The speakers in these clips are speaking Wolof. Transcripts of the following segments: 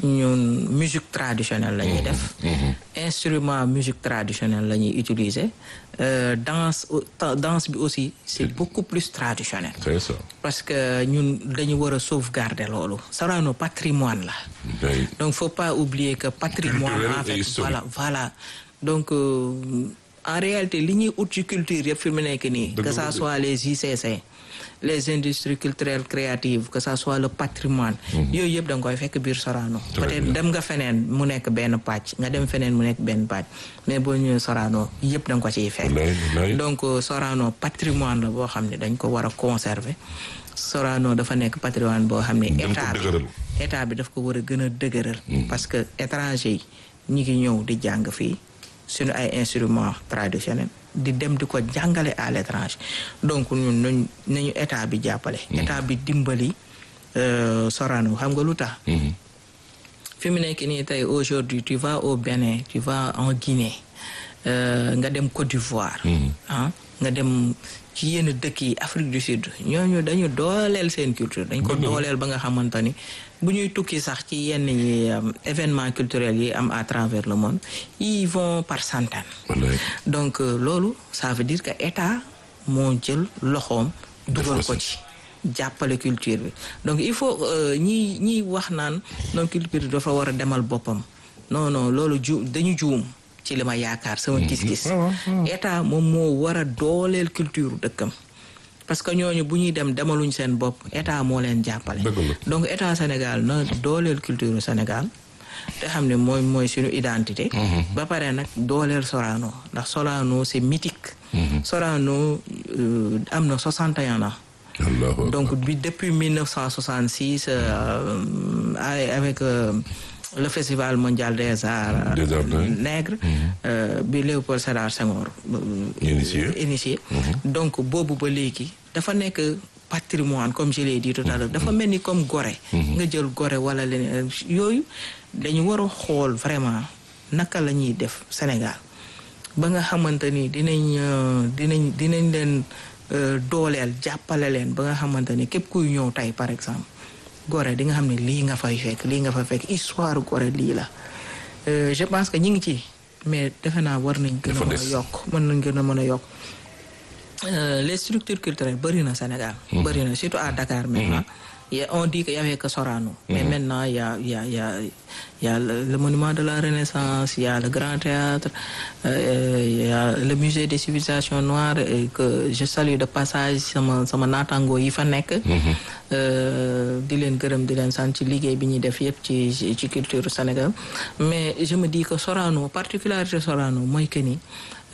ñun musique traditionnelle la ñuy def instrument musique traditionnelle la ñuy utiliser Euh, danse danse bi aussi c'est beaucoup plus traditionnel c'est ça parce que ñun dañu war a sauvegarder loolu Sorano patrimoine la oui. donc faut pas oublier que patrimoine Culturel en et fait historique. voilà voilà donc euh, en réalité li ñuy ut ci culture yëpp fi mu nekk nii Dëgg que la ça de. soit les ICC les industries culturelles créatives que ça soit le patrimoine yooyu yëpp da nga koy fekk biir Sorano Très peut-être bien. dem nga feneen mu nekk benn pàcc nga dem feneen mu nekk benn pàcc mais boo ñëwee Sorano yëpp da nga ko ciy fekk Wallaay, wallaay. donc euh, Sorano patrimoine la boo xam ne dañ ko war a conserver Sorano dafa nekk patrimoine boo xam ne Dañ ko état bi dëgëral. état bi daf ko war a gën a dëgëral parce que étranger yi ñi ngi ñëw di jàng fii suñu ay instruments traditionnels di dem di ko jàngale à l'étranger donc ñun nañ nañu état bi jàppale état bi dimbali euh, Sorano xam nga lu tax Mhm. fi mu nekk nii tey aujourd'hui tu vas au Bénin tu vas en Guinée euh, nga dem Côte d'Ivoire ah nga dem ci yenn dëkk yi Afrique du Sud ñooñu dañu dooleel seen culture dañ ko Dëgg la. dooleel ba nga xamante ni bu ñuy tukki sax ci yenn yi euh, événements culturels yi am à travers le monde ils vont par centaines Wallaay. donc euh, loolu ça veut dire que état moo jël loxoom dugal ko ko ci jàppale culture bi donc il faut euh, ñi ñiy wax naan non culture bi dafa war a demal boppam non non loolu ju dañu juum ci li ma yaakaar sama gis-gis waaw, waaw. état moom moo war a dooleel culture dëkkam parce que ñooñu bu ñuy dem demaluñ seen bopp état moo leen jàppale Dëgg la. donc état Sénégal na dooleel culture Sénégal te xam ne mooy mooy suñu identité ba pare nag dooleel Sorano ndax Sorano c'est mythique Sorano euh, am na 61 ans Allahu donc bi depuis 1966 euh, avec avec, euh, le festival mondial des arts Des arts, oui. nègres euh, bi Léopold Sédar Senghor euh, Initié. initié donc boobu ba léegi dafa nekk patrimoine comme je l'ai dit tout à l'heure dafa mel ni comme Gorée nga jël Gorée wala leneen yooyu dañu war a xool vraiment naka la ñuy def Sénégal ba nga xamante ni dinañ euh, dinañ dinañ leen euh, dooleel jàppale leen ba nga xamante ni képp kuy ñëw tey par exemple Gorée di nga xam ne lii nga fay fekk lii nga fay fekk histoire Gorée lii la Euh, je pense que ñi ngi ci mais defe naa war nañ gën a Dafa mën a des. yokk mën nañ gën a mën a yokk Euh, les structures culturelles bëri na Sénégal bëri na surtout à Dakar maintenant Il y a- on dit qu'il y avait que Sorano mais maintenant il y a il y a il y a il y a le, le monument de la Renaissance il y a le Grand Théâtre euh, il y a le musée des civilisations noires et que je salue de passage sama sama naataango yi fa nekk Euh, di leen gërëm di leen sant ci liggéey bi ñuy def yëpp ci ci ci culture Sénégal mais je me dis que Sorano particularité Sorano mooy que ni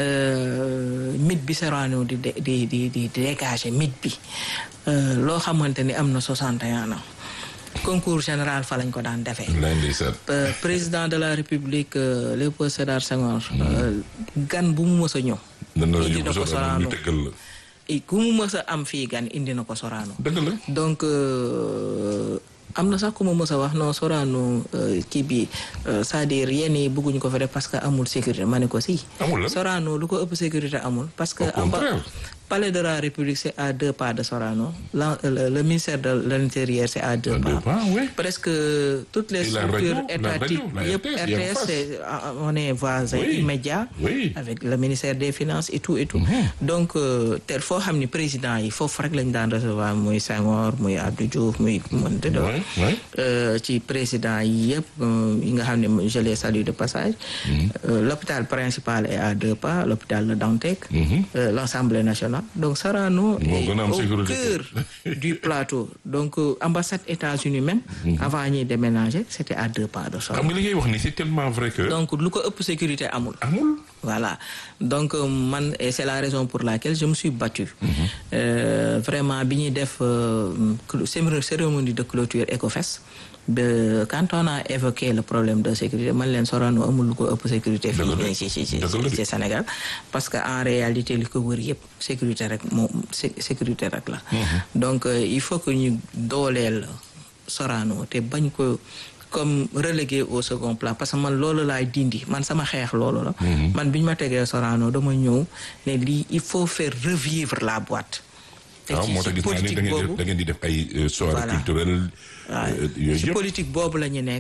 euh, mythe bi Sorano di di di di di dégager mythe bi euh, loo xamante ni am na 61 ans concours général fa lañ ko daan defee. Wallaay ndeysaan. Euh, président de la République euh, Léopold Sédar Senghor euh, gan bu mu mës a ñëw Dana la indi yóbbu na ko Sorano ñu Sorano tëggal la. et ku mu mës a am fii gan indi na ko Sorano Dëgg la. donc euh, am na sax ku ma mës a wax non Sorano euh, kii bi euh, c'est-à-dire yenn yi bëgguñu ko fa def parce que amul sécurité ma ne ko si Amul lan. Sorano lu ko ëpp sécurité amul parce que Au contraire. palais de la République c'est à deux pas de Sorano la- le, le ministère de l'intérieur c'est à deux À deux pas pas, oui. presque toutes les Et la structures radio, la étatiques radio, la yëpp RTS, il y a en RTS face. c'est ah, on est voisin Oui. immédiat Oui. avec le ministère des finances et tout et tout donc euh, tel foo xam ni président yi foofu rek lañ daan recevoir muy Senghor muy Abdou Diouf muy mënta doon Ouais, ouais. Euh, ci président yi yëpp euh, yi nga xam ne je les salue de passage Euh, l'hôpital principal est à deux pas l'hôpital de Dantec euh, l'Assemblée nationale donc Sorano Moo est gën a am au sécurité. cœur du plateau donc euh, ambassade États-Unis même avant ñuy déménager c'était à deux pas de xam Sorano nga li ngay wax ni c'est tellement vrai que. donc lu ko ëpp sécurité amul amul. voilà donc euh, man et c'est la raison pour laquelle je me suis battu Euh, vraiment bi ñuy def euh, cl- cérémonie cérémonie de clôture Ecofest de quand on a évoqué le problème de sécurité man leen Sorano amul lu ko ëpp sécurité Dëgg la fii ci ci ci dëgg la de. ci Sénégal parce que en réalité li ko wër yëpp sécurité rek moom sé- sécurité rek la donc euh, il faut que ñu dooleel Sorano te bañ ko comme relégué au second plan parce que man loolu laay dindi man sama xeex loolu la man bi ñu ma tegee Sorano dama ñëw ne lii il faut faire revivre la boîte te waaw ci moo tax ci gis naa ne da politique ngeen di boobu def da ngeen di def ay euh, soirée Voilà. culturelle. waaw euh, yooyu ci yëpp. politique boobu la ñu nekk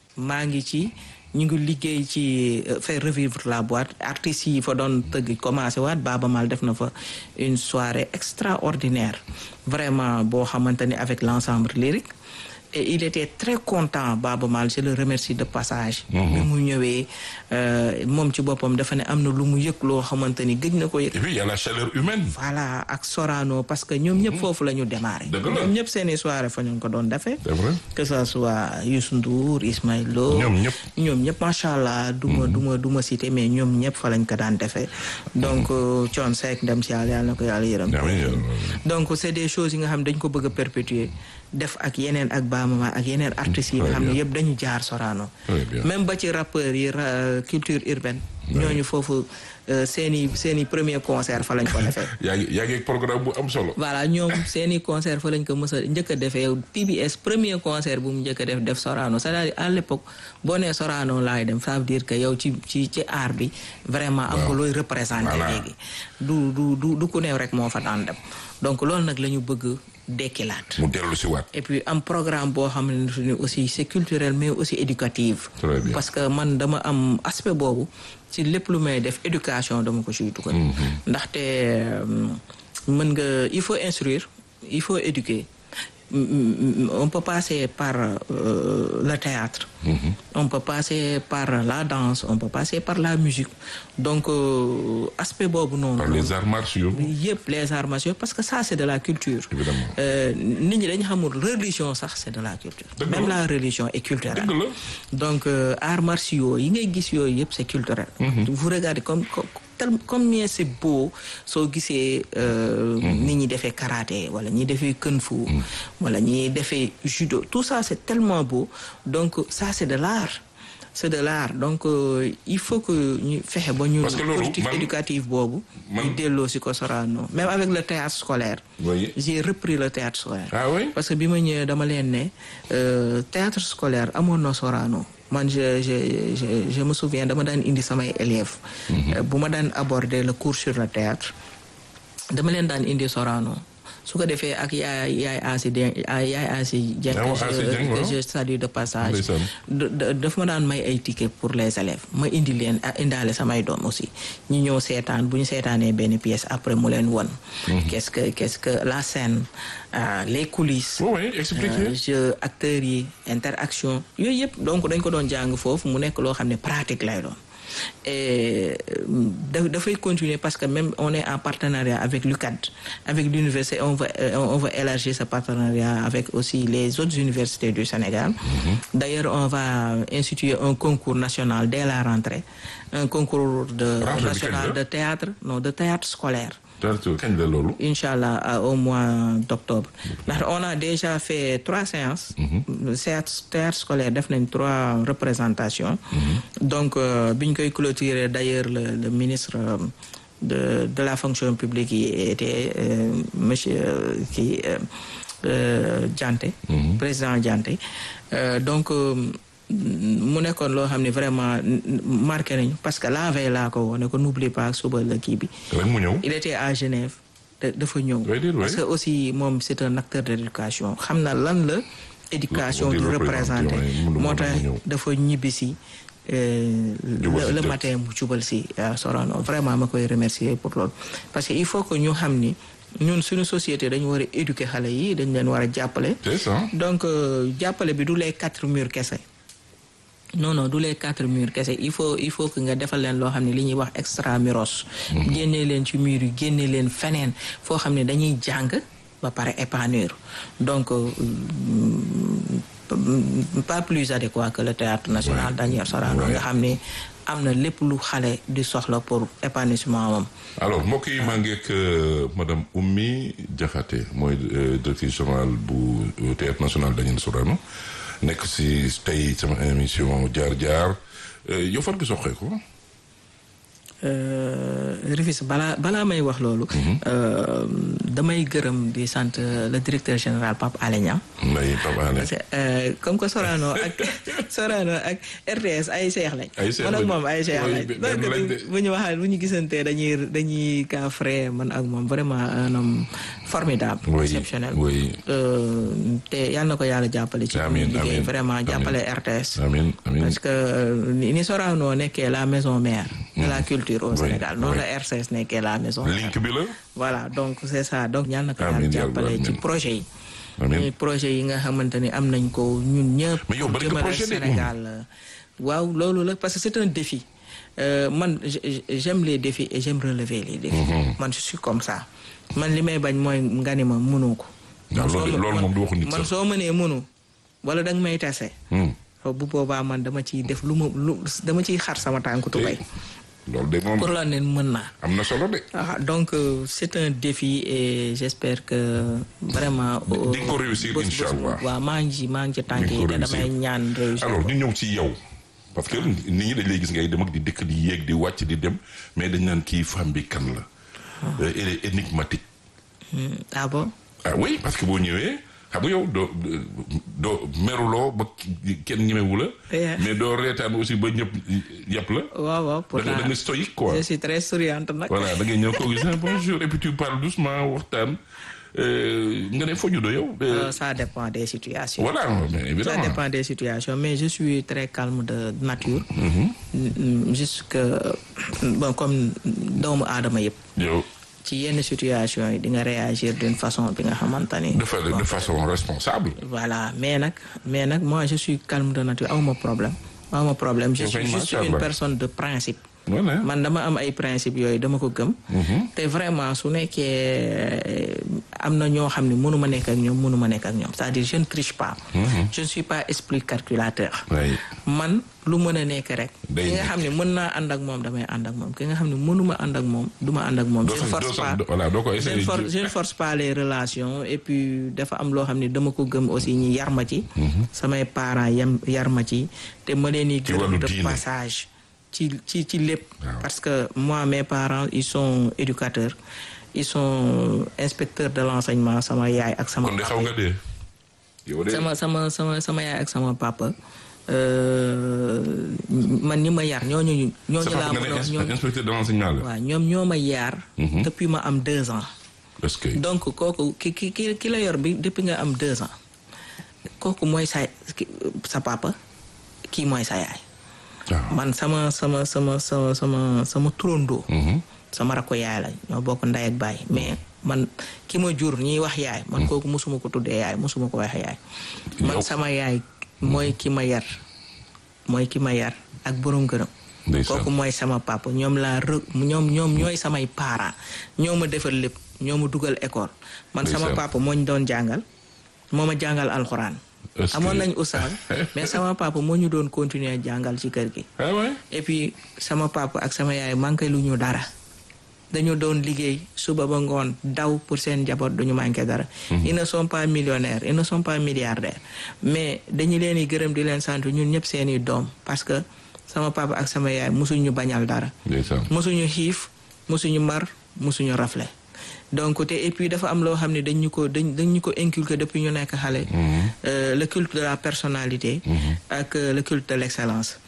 maa ngi ci ñu ngi liggéey ci faire revivre la boîte artistes yi fa doon tëgg commencé waat Baaba Maal def na fa une soirée extraordinaire vraiment boo xamante ni avec l'ensemble lyrique et il était très content Baaba Maal je le remercie de passage bi mu ñëwee moom ci boppam dafa ne am na lu mu yëg loo xamante ni gëj na ko yëg et puis il y a la chaleur humaine. voilà ak Sorano parce que ñoom ñëpp foofu la ñu démarré Dëgg la. ñoom ñëpp seeni soirée fa ñu ko doon defee c'est vrai. que ça soit Youssou Ndour Ismaël Lo ñoom ñëpp. ñoom ñëpp macha allah du ma du ma du ma cité mais ñoom ñëpp fa lañ ko daan defee donc Thione Seck dem si yàlla yàlla na ko yàlla yërëm amiin yàlla. donc c'est des choses yi nga xam dañ ko bëgg a perpétuer def ak yeneen ak baamama ak yeneen artistes yi nga xam ne yëpp dañu jaar Sorano Très bien. même ba ci rappeurs yi ra- culture urbaine ñooñu foofu euh, seeni seeni premier concert fa lañ ko defee yaa ngi yaa ngi ak programme bu am solo. voilà ñoom seeni concert fa lañ ko mës a njëkk a defee PBS premier concert bu mu njëkk a def def Sorano c'est-à-dire à l'époque boo nee Sorano laay dem ça veut dire que yow ci ci ci art bi vraiment am nga looy représenté Voilà. léegi du du du du ku neew rek moo fa daan dem donc loolu nag la ñu bëgg dekkilaat mu dellu si waat. et puis am programme boo xam ne ni aussi c'est culturel mais aussi éducatif Très bien. parce que man dama am aspect boobu ci lépp lu may def éducation dama ko ciy dugal ndaxte euh, mën nga il faut instruire il faut éduquer Mm, mm, on peut passer par euh, le théâtre on peut passer par la danse on peut passer par la musique donc euh, aspect boobu noonu par les arts martiaux. yëpp les arts martiaux parce que ça c'est de la culture Évidemment. Euh, nit ñi dañu xamul religion sax c'est de la culture Dëgg même la. la religion est culturelle dëgg la. donc euh, arts martiaux yi ngay gis yooyu yëpp c'est culturel vous regardez comme comme tel- combien c'est beau soo gisee euh, ni ñi defee karaté wala ñi defee kung fu wala ñi defee judo tout ça c'est tellement beau donc ça c'est de l'art c'est de l'art donc euh, il faut que ñu fexe ba ñu Parce que loolu, politique man- éducative boobu man- ñu delloo si ko Sorano même avec le théâtre scolaire voyez. j'ai repris le théâtre scolaire ah oui. parce que bi ma ñëwee dama leen ne euh, théâtre scolaire amoon na Sorano man je je je je me souviens dama daan indi samay élèves. Euh, bu ma daan aborder le cours sur le théâtre dama leen daan indi Sorano su ko defee ak yaay yaay Asi Dieng yaay Asi Dieng Ah, que Asi je- Dieng, que waaw. je salue de passage Ndeysaan. da- da- daf ma daan may ay tickets pour les élèves ma indi leen ah, indaale samay doom aussi ñu ñëw seetaan bu ñu seetaanee benn pièce après mu leen won qu'est-ce que qu'est-ce que la scène euh, les coulisses oui oui expliquez. euh, jeu acteurs yi interaction yooyu yëpp donc dañ ko doon jàng foofu mu nekk loo xam ne pratique lay doon et euh, da- dafay continuer parce que même on est en partenariat avec l'UCAD avec l'université on va euh, on va élargir ce partenariat avec aussi les autres universités du Sénégal d'ailleurs on va instituer un concours national dès la rentrée un concours de Rentrée bi national kañ la? de théâtre non de théâtre scolaire Théâtre kañ la loolu. Inch'Allah à- au mois d'octobre ndax on a déjà fait trois séances théâtre théâtre scolaire def nañ trois représentations donc euh, bi ñu koy clôturer d'ailleurs le, le ministre euh, de de la fonction publique yi était euh, monsieur euh, qui euh, euh, Dianté président Dianté Euh, donc euh, mu nekkoon loo xam ne vraiment marqué nañu parce que la veille laa ko wone ko n'oublie pas suba la kii bi rek mu ñëw. il était à Genève da- dafa ñëw Oui, oui, oui. parce que aussi moom c'est un acteur de l'éducation xam na lan la éducation Di di représenter, représenter oui, mu- moo mu- tax mu ñëw. dafa ñibbisi euh, Jubal si le, le jot. matin mu jubal si à Sorano vraiment ma koy remercier pour loolu parce que il faut que ñu xam ni ñun suñu société dañu war a éduquer xale yi dañ leen war a jàppale c'est ça. donc euh, jàppale bi du les quatre murs kese non non du les quatre murs kese il faut il faut que nga defal leen loo xam ne li ñuy wax extramuros génne leen ci mur yi génne leen feneen foo xam ne dañuy jàng ba pare épanouir donc euh, mm, pas plus adéquat que le théâtre national Daniel Sorano Ouais. nga xam ne am na lépp lu xale di soxla pour épanouissement am alors mbokk yi maa ngi ak euh, madame Oumy Diakhaté mooy euh, directrice générale bu euh, théâtre national Daniel Sorano nekk si tey sama émission jaar jaar euh, yow fan nga soxee ko. Rufisque balaa balaa may wax loolu. damay gërëm di sant le directeur général Pape Alé Niang. Mbaye Pape Alé. parce que comme que Sorano ak Sorano ak RTS ay seex lañ. ay seex man ak lañ. moom ay seex Oui, lañ. benn donc lañ de. bu ñu waxee bu ñu gisantee dañuy dañuy kaa frais man ak moom vraiment un homme formidable. Oui, exceptionnel. oui. Euh, te yal na ko yàlla jàppale. ci Amiin, liggéey amiin, vraiment amiin. jàppale RTS. amiin amiin parce que euh, ni ni Sorano nekkee la maison mère. de la culture au Oui, Sénégal noonu oui. la RTS nekkee la maison mère. link bi la. voilà donc c'est ça donc ñaan na ko Amiin, yàlla yàlla jàppale ci amiin. projet yi. amiin ñuy projet yi nga xamante ni am nañ ko ñun ñëpp. Mais yow bari nga jëmale projet de, Sénégal waaw loolu la parce que c'est un défi Euh, man j- j- j'aime les défis et j'aime relever les défis. man je suis comme ça man li may bañ mooy nga ni ma mënoo ko. waaw man soo loolu ma- loolu man- moom du waxu nit man sax. soo mënee mënu wala danga may tase. Hmm. bu boobaa man dama ciy def lu ma lu dama ciy xar sama tànku tubay loolu de moom pour la ne mën naa. am na solo de. Ah, donc euh, c'est un défi et j'espère que vraiment. Di nga ko réussir, bés- bés- Inch'Allah. waaw maa ngi ci maa ngi ci tànk Di nga yi ko te damay réussir. ñaan réussir. alors ko. ñu ñëw ci yow parce que nit ñi dañ lay gis ngay dem ak di dëkk di yéeg di wàcc di dem mais dañ naan kii femme bi kan la. Euh, elle est énigmatique. Hmm, ah bon ah oui parce que boo ñëwee xam nga yow doo doo meruloo ba ki- kenn ñemewu la. Yeah. mais doo reetaan aussi ba ñëpp yàpp la. waaw waaw da pourtant nga da nga stoïque quoi. je suis très souriante nag. voilà da ngay ñëw koo gis ah bonjour et puis tu parles doucement waxtaan euh, nga ne foo juddoo yow. Euh, Euh, ça dépend des situations. voilà mais Ça évidemment. dépend des situations, mais je suis très calme de nature. Mm, Jusque bon comme doomu aadama yëpp. yow ci yenn situation yi di nga réagir d'une façon bi nga xamante ni. de fa de façon responsable. Voilà mais nag mais nag moi je suis calme de nature awma problème awma problème je Ok, suis juste macha une Allah. personne de principe. voilà. man dama am ay principe yooyu dama ko gëm. te vraiment su nekkee am na ñoo xam ne mënuma nekk ak ñoom mënuma nekk ak ñoom c'est-à-dire je ne triche pas. je ne suis pas esprit calculateur. oui. man lu mën a nekk rek. Day ki nga xam ne mën naa ànd ak moom damay ànd ak moom ki nga xam ne mënuma ànd ak moom du ma ànd ak moom. doo je ne sax doo force sax pas voilà doo ko je ne essayer. for- je ne force pas les relations et puis dafa am loo xam ne dama ko gëm aussi ñi yar ma ci. samay parents yam yar ma ci te ma leen di Ci wàllu gërëm de diine. passage ci ci ci lépp. Waaw. parce que moi mes parents ils sont éducateurs ils sont inspecteurs de l'enseignement sama yaay ak sama kon de papa. xaw nga dee. yow de sama sama sama sama yaay ak sama papa euh, man ñi ma yar ñooñu ñooñu sa laa papa nga mën a wax ne ñoom inspecteur de l'enseignement la. waaw ñoom ñoo ma yar depuis ma am deux ans est-ce que. donc kooku ki ki ki ki la yor bi depuis nga am deux ans kooku mooy sa ki- sa papa kii mooy sa yaay waaw. man sama sama sama sama sama sama turandoo Mhm. sama rakko yaay la ñoo bokk ndey ak baay mais man ki ma jur ñiy wax yaay man kooku mosuma ko tuddee yaay mosuma ko wax yaay man Yow- sama yaay mooy ki ma yar mooy ki ma yar ak borom gërëm Ndeysaan. kooku mooy sama papa ñoom laa rë ñoom ñoom ñooy samay parents ñoo ma defal lépp ñoo ma dugal école man sama Ndeysaan. papa moo ñu doon jàngal moo ma jàngal alxuraan Est-ce amoon que- nañ oustaz mais sama papa moo ñu doon continuer jàngal ci kër gi ah ouais. et puis sama papa ak sama yaay manqué lu ñu dara dañu doon liggéey suba ba ngoon daw pour seen njaboot duñu manqué dara ils ne sont pas millionnaires ils ne sont pas milliardaires mais dañu leen di gërëm di leen sant ñun ñëpp seeni doom parce que sama papa ak sama yaay mosuñu bañal dara ndeysaan. mosuñu xiif mosuñu mar mosuñu rafle donc te et puis dafa am loo xam ne dañ ñu ko dañ dañ ñu ko inculquer depuis ñu nekk xale Euh, le culte de la personnalité ak euh, le culte de l'excellence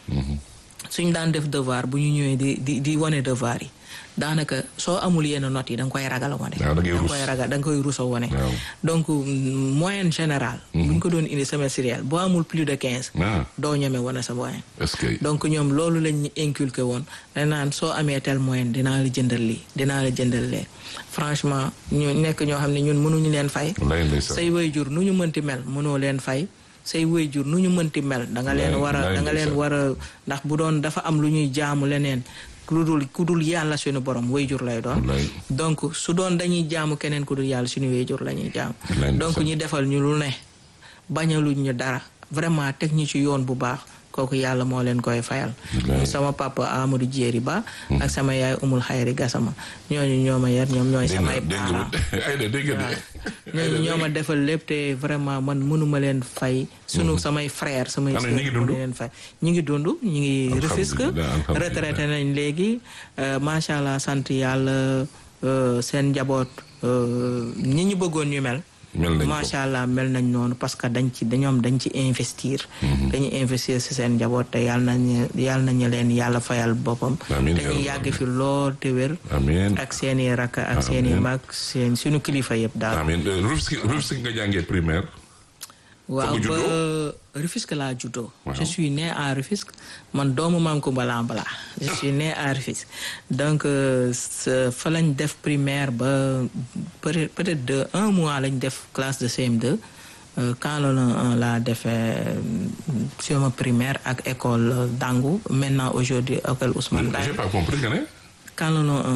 suñ daan def devoir bu ñu ñëwee di di di wane devoir yi daanaka soo amul yenn notes yi da nga koy ragal a wane Waaw, da ngay nga rus. koy ragal da nga koy rus a wane Waaw. donc mm, moyenne générale bu ñu ko doon indi semestriel boo amul plus de quinze ah doo ñeme wane sa moyenne est-ce que. donc ñoom loolu lañ ñu inculqué woon dañ naan soo amee tel moyen dinaa la jëndal lii dinaa la jëndal lee franchement ñu nekk ñoo xam ne ñun mënuñu leen fay wallaay ndeysaan. say waajur nu ñu mënti mel mënoo leen fay say waajur nu ñu mënti mel da nga leen Wallaay- war a wallaay da nga leen ndeysaan. war a ndax bu doon dafa am lu ñuy jaamu leneen ku dul ku dul yàlla suñu borom waajur lay doon wallaay. donc su doon dañuy jaamu keneen ku dul yàlla suñu waajur la ñuy jaamu Wallaay donc ndeysaan. ñi defal ñu lu ne bañaluñ ñu dara vraiment teg ñu ci yoon bu baax kooku yàlla moo leen koy fayal Wallaay. sama papa Amadou Jéeri Ba ak sama yaay Umul Xayri Gasama ñooñu ñoo ma yar ñoom ñooy dégg nga samay dégg nga parents ay da dégg nga de ñooñu ñoo ma defal lépp te vraiment man mënuma leen fay sunu samay frère samay Ana ñi ngi dund? mënu leen fay ñi ngi dund ñi ngi Rufisque Alhamdulillah, alhamdulillah. retraité nañ léegi euh, macha allah sant yàlla euh, seen njaboot euh, ñi ñu bëggoon ñu mel mel nañ ko macha allah mel nañ noonu parce que dañ ci dañoom dañ ci investir dañuy investir si seen njaboot te yàlla nañu yàlla nañu leen yàlla fayal boppam Amiin, dañuy yaa yàgg fi lool te wér amiin ak seeni rakk ak seeni Amiin. mag seen suñu kilifa yëpp daal amiin Rufisque Rufisque nga jàngee primaire waaw nga ba juddoo? Rufisque laa juddoo Waaw. je suis né à Rufisque man doomu maam Kumba Lambala je suis né à Rufisque donc euh, sa- fa lañ def primaire ba peut peut-être de un mois lañ def classe de CM2 Euh, quand la un laa defee sama primaire ak école euh, Dangu maintenant aujourd'hui école Ousmane j'ai Dangu pas compris nga ne quand la un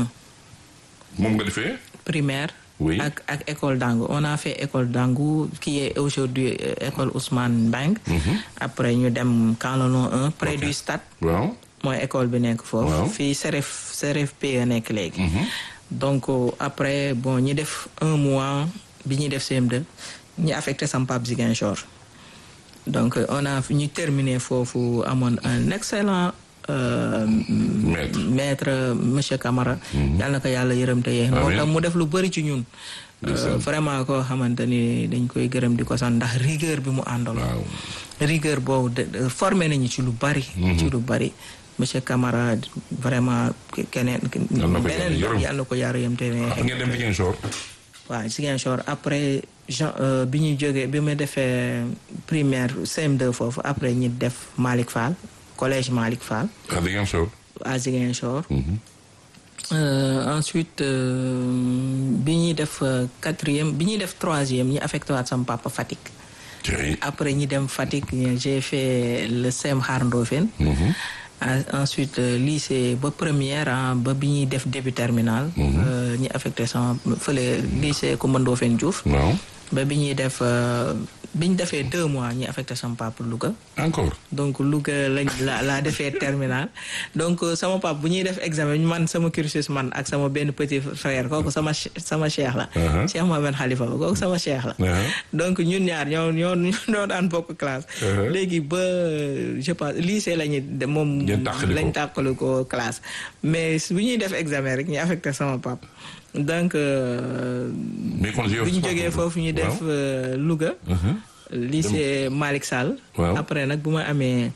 moom nga defee primaire Oui. ak ak école Dangu on a fait école Dangu qui est aujourd'hui euh, école Ousmane Bang après ñu dem Camp le Long 1 près du stade waaw mooy école bi nekk Waaw. foofu fii CRF CRFP a nekk léegi donc euh, après bon ñi def un mois bi ñuy def CM2 ñi affecté sam pap Ziguinchor donc euh, on a ñu terminé foofu amoon un excellent euh, maître maître monsieur Camara yàlla na ko yàlla yërëm te yee moo Amiin. tax mu def lu bëri ci ñun Ndeysaan. Euh, vraiment koo xamante ni dañ koy gërëm di ko sant ndax rigueur bi mu àndaloon waaw rigueur boobu de- de- formé nañu ci lu bari ci lu bari monsieur Camara vraiment keneen Yàlla na ko beneen yàlla yërëm. yàlla na ko yàlla yërëm te ah ngeen dem Ziguinchor waaw Ziguinchor après Jean euh, bi ñu jógee bi ma defee primaire CM2 foofu après ñi def Malick Fall collège Malick Fall à Ziguinchor à Ziguinchor Euh, ensuite euh, bi ñuy def euh, quatrième bi ñuy def troisième ñi affecté waat sama papa Fatick tey après ñi dem Fatick ñu- j'ai fait le CEM Xaar Ndofène Ah, ensuite euh, lycée ba première ah, ba bi ñuy def début terminal euh, ñi affecté sama fële lycée Coumba Ndofène Diouf waaw ba bi ñuy def euh, bi ñu defee deux mois ñi affecté sama papa Louga encore donc Louga lañ la laa defee terminal donc euh, sama pap bu ñuy def examen man sama cursus man ak sama benn petit frère kooku sama che- sama cheikh la Uh-huh. Cheikh Mohamed Khalifa ba kooku sama cheikh la Uh-huh. donc ñun ñaar ñoo ñoo ñoo daan bokk classe Uh-huh. léegi ba je pense lycée lañu de moom Ngeen tàqali ko. lañ tàqali ko classe mais bu ñuy def examen rek ñu affecté sama pap donc euh, mais kon yow bu ñu jógee foofu ñu def euh, Louga lycée Malick Sall Waaw. après nag bu ma amee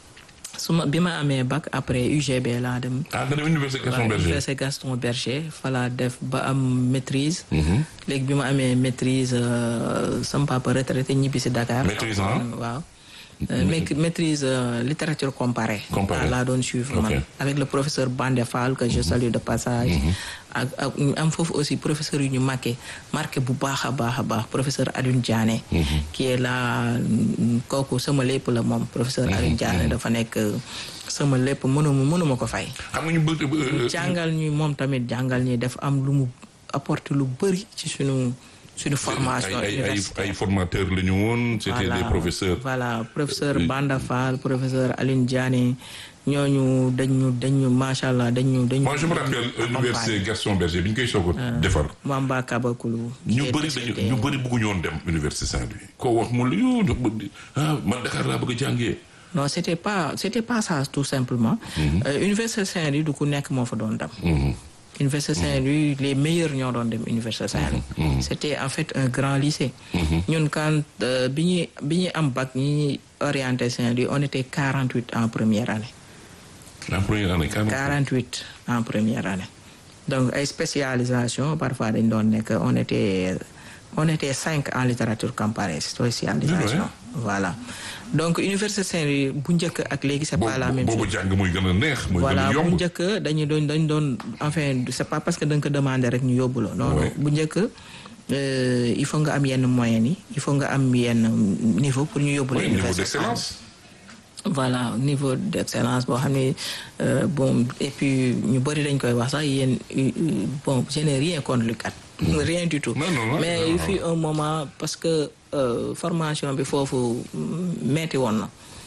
su ma bi ma amee bac après UGB laa dem ah nga dem université Gaston Berger université Gaston Berger fa laa def ba am maîtrise léegi bi ma amee maîtrise euh, sama papa retraité ñibbi si Dakar Maîtrise en? waaw Euh, maît- maîtrise euh, littérature comparée Comparée. laa doon suivre man Ok. avec le professeur Bandé Fall que je salue de passage ak ak ñu am foofu aussi professeur yu ñu marqué marqué bu baax a baax a baax professeur Alioune Diané qui est là mm, kooku sama lépp la moom professeur Alioune Diané dafa nekk euh, sama lépp mënuma mënuma ko fay xam nga ñu bëgg euh, jàngal ñi moom tamit jàngal ñi def am lu mu apporter lu bëri ci suñu suñu formation ay ay ay universitaire ay formateurs la ñu woon c'était des professeurs voilà professeur Banda Fall professeur Aline Diané ñooñu dañu dañu macha allah dañu dañu. moi je me rappelle université Gaston Berger bi ñu koy soog a defar Mamba Kabakulu. ñu bëri dañu ñu bëri bëgguñu woon dem université Saint-Louis koo wax mu la yoo ah man Dakar laa bëgg a jàngee non c'était pas c'était pas ça tout simplement. Euh, université Saint-Louis du ku nekk moo fa doon dem. Université Saint-Louis les meilleurs ñoo doon dem Université Saint-Louis. c'était en fait un grand lycée. ñun quand euh, bi ñuy bi ñuy am bac ñi orienté Saint-Louis on était 48 en première année. en première année 48 en première année. donc ay spécialisation parfois dañ doon nekk on était on était cinq en littérature comparée spécialisation. voilà donc Université Saint-Louis bu njëkk ak léegi c'est pas la même chose. boobu jàng muy gën a neex muy gën voilà a bu yomb njëkk dañu doon dañ doon enfin c'est pas parce que da nga ko demandé rek ñu yóbbu la non non Ouais. bu njëkk euh, il faut nga am yenn moyens yi il faut nga am yenn niveau pour ñu yóbbu la Oui, niveau université d'excellence voilà niveau d'excellence boo xam ne euh, bon et puis ñu bëri dañ koy wax sax yéen euh, euh, bon je n'ai rien contre l'UCAD rien du tout Non, non, non, mais non, il non. fut un moment parce que euh, formation bi foofu mm, metti woon na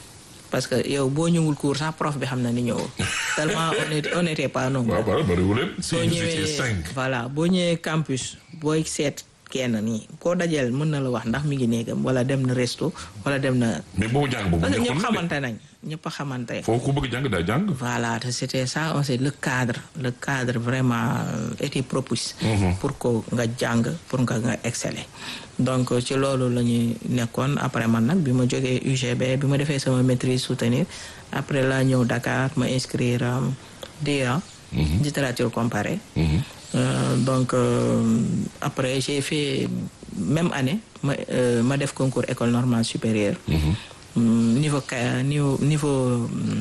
parce que yow boo ñëwul cours sax prof bi xam na ni ñëwul tellement on était on était pas nombreux. waaw waaw bariwul leen. si boo vous étiez ñëwee cinq. voilà boo ñëwee campus booy seet kenn nii koo dajeel mën na la wax ndax mi ngi néegam wala dem na resto wala dem na. mais boobu jàng boobu parce que neexoon ñëpp na de. xamante nañ ñëpp xamante. foofu ku bëgg jàng daa jàng. voilà te c'était ça on sait le cadre le cadre vraiment euh, était propice pour que nga jàng pour nga nga exceller donc ci loolu la ñuy nekkoon après man nag bi ma jógee UGB bi ma defee sama maîtrise soutenir après la ñëw Dakar ma inscrire am DEA littérature comparée Euh, donc euh, après j'ai fait même année ma euh, ma def concours école normale supérieure Mm, niveau ca- niveau niveau